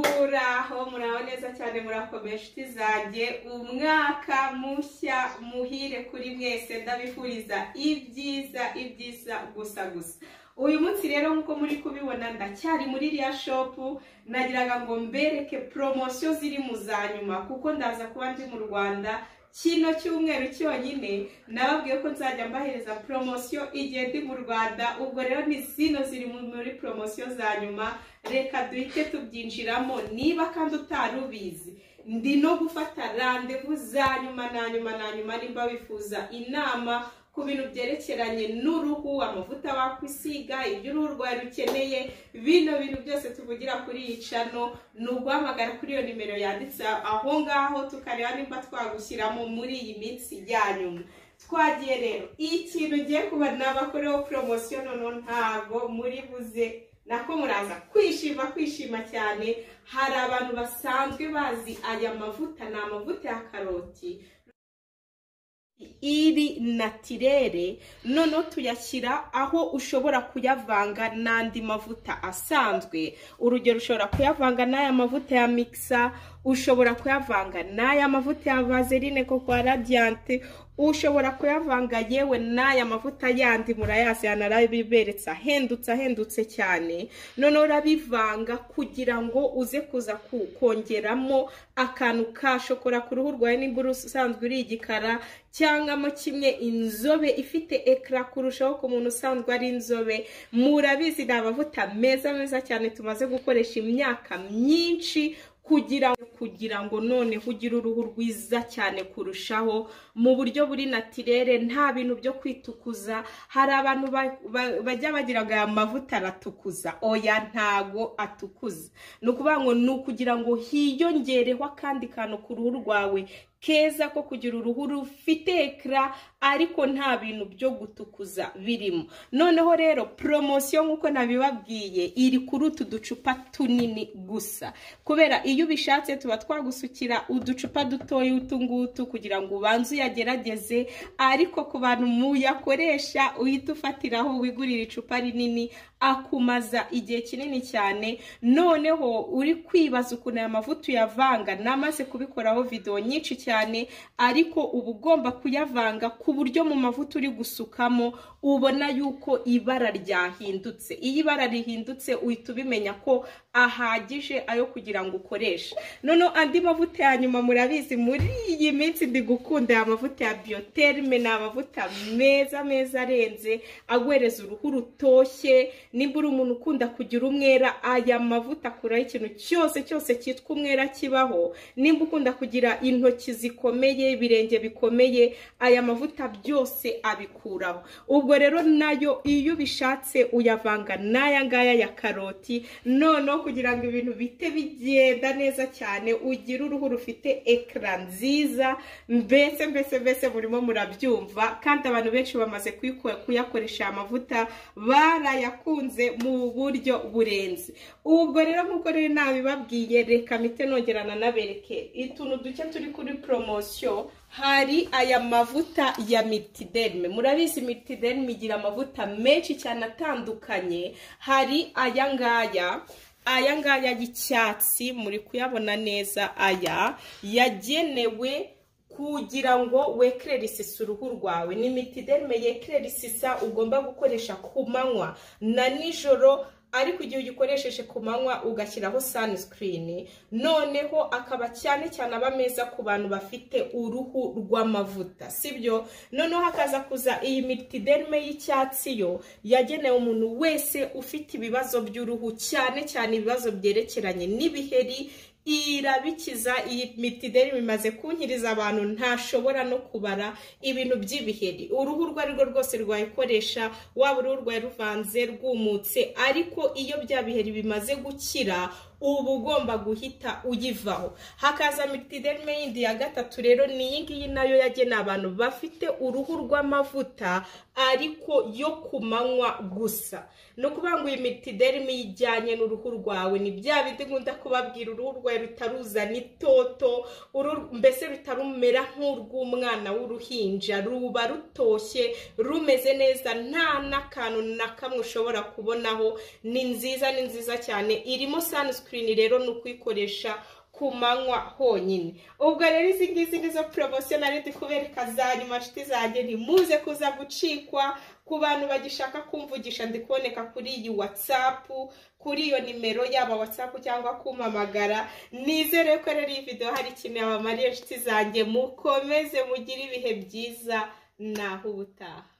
muraho muraho neza cyane murakomeye inshuti zanjye umwaka mushya muhire kuri mwese ndabifuriza ibyiza ibyiza gusa gusa uyu munsi rero nk'uko muri kubibona ndacyari muri iriya shopu nagiraga ngo mbereke poromosiyo ziri mu za nyuma kuko ndaza kuba ndi mu rwanda kino cyumweru cyonyine nababwiye ko nzajya mbahereza poromosiyo igihe ndi mu rwanda ubwo rero ni zino ziri muri poromosiyo za nyuma reka duhite tubyinjiramo niba kandi utari ubizi ndi no gufata randevu za nyuma na nyuma na nyuma nimba wifuza inama ku bintu byerekeranye n'uruhu amavuta wakwisiga ibyo uruhu rwawe rukeneye bino bintu byose tuvugira kuri iyi cano ni uguhamagara kuri iyo nimero yanditse aho ngaho tukareba nimba twagushyiramo muri iyi minsi ya nyuma twagiye rero ikintu ugiye kuba nabakoreho poromosiyo noneho ntabwo muri buze nako muraza kwishima kwishima cyane hari abantu basanzwe bazi aya mavuta ni amavuta ya karoti iri natirere noneho tuyashyira aho ushobora kuyavanga n'andi mavuta asanzwe urugero ushobora kuyavanga n'aya mavuta ya mikisa ushobora kuyavanga n'aya mavuta ya vaseline kuko radiyante ushobora kuyavanga yewe n'aya mavuta yandi murayazi yanarabiberetse ahendutse ahendutse cyane noneho urabivanga kugira ngo uze kuza kongeramo akantu ka shokora ku ruhu rwawe nimba usanzwe uri igikara cyangwamo kimwe inzobe ifite ekara kurushaho ku muntu usanzwe ari inzobe murabizi ni amavuta meza meza cyane tumaze gukoresha imyaka myinshi kugira kugira ngo noneho ugire uruhu rwiza cyane kurushaho mu buryo buri natirere nta bintu byo kwitukuza hari abantu bajya bagira ngo aya mavuta aratukuza oya ntago atukuza ni ukuvuga ngo ni ukugira ngo hiyongereho akandi kantu ku ruhu rwawe keza ko kugira uruhu rufite ekara ariko nta bintu byo gutukuza birimo noneho rero poromosiyo nk'uko nabibabwiye iri kuri utu ducupa tunini gusa kubera iyo ubishatse tuba twagusukira uducupa dutoya utu ngutu kugira ngo ubanze uyagerageze ariko ku bantu muyakoresha uhita ufatiraho wigurira icupa rinini akumaza igihe kinini cyane noneho uri kwibaza ukuntu aya mavuta uyavanga namaze kubikoraho videwo nyinshi cyane ariko uba ugomba kuyavanga ku buryo mu mavuta uri gusukamo ubona yuko ibara ryahindutse iyo ibara rihindutse uhita ubimenya ko ahagije ayo kugira ngo ukoreshe noneho andi mavuta ya nyuma murabizi muri iyi minsi ndi gukunda aya mavuta ya biyoterime ni amavuta meza meza arenze aguhereza uruhu rutoshye nimba uri umuntu ukunda kugira umwera aya mavuta akuraho ikintu cyose cyose cyitwa umwera kibaho nimba ukunda kugira intoki zikomeye ibirenge bikomeye aya mavuta byose abikuraho ubwo rero nayo iyo ubishatse uyavanga n'aya ngaya ya karoti noneho kugira ngo ibintu bite bigenda neza cyane ugire uruhu rufite ekara nziza mbese mbese mbese murimo murabyumva kandi abantu benshi bamaze kuyakoresha aya mavuta barayakunze mu buryo burenze ubwo rero nk'uko rero nabibabwiye reka mite nongerana nabereke utuntu duke turi kuri poromosiyo hari aya mavuta ya mitiderme murabizi mitiderme igira amavuta menshi cyane atandukanye hari aya ngaya aya ngaya y'icyatsi muri kuyabona neza aya yagenewe kugira ngo wekerere isisa uruhu rwawe ni mitiderme yekerera isisa ugomba gukoresha ku manywa na nijoro ariko igihe ugikoresheje ku manywa ugashyiraho sunscreen noneho akaba cyane cyane aba meza ku bantu bafite uruhu rw'amavuta sibyo noneho hakaza kuza iyi mitiderme y'icyatsi yo yagenewe umuntu wese ufite ibibazo by'uruhu cyane cyane ibibazo byerekeranye n'ibiheri irabikiza iyi mitideri imaze kunkiriza abantu ntashobora no kubara ibintu by'ibiheri uruhu urwo ari rwo rwose rwayikoresha waba uruhu rwawe ruvanze rwumutse ariko iyo bya biheri bimaze gukira uba ugomba guhita uyivaho hakaza mitiderme yindi ya gatatu rero ni iyi ngiyi nayo yageneye abantu bafite uruhu rw'amavuta ariko yo ku manywa gusa ni ukuvuga ngo iyi mitiderme ijyanye n'uruhu rwawe ni bya bindi nkunda kubabwira uruhu rwawe rutaruzana itoto mbese rutarumera nk'urw'umwana w'uruhinja ruba rutoshye rumeze neza nta n'akantu na kamwe ushobora kubonaho ni nziza ni nziza cyane irimo saniswi sunscreen rero ni ukuyikoresha ku manywa honyine ubwo rero izi ngizi nizo poromosiyo nari ndi kubereka za nyuma nshuti zanjye ntimuze kuza gucikwa ku bantu bagishaka kumvugisha ndi kuboneka kuri iyi watsapu kuri iyo nimero yaba watsapu cyangwa kumpamagara nizere ko rero iyi videwo hari ikintu yabamariye nshuti zanjye mukomeze mugire ibihe byiza naho ubutaha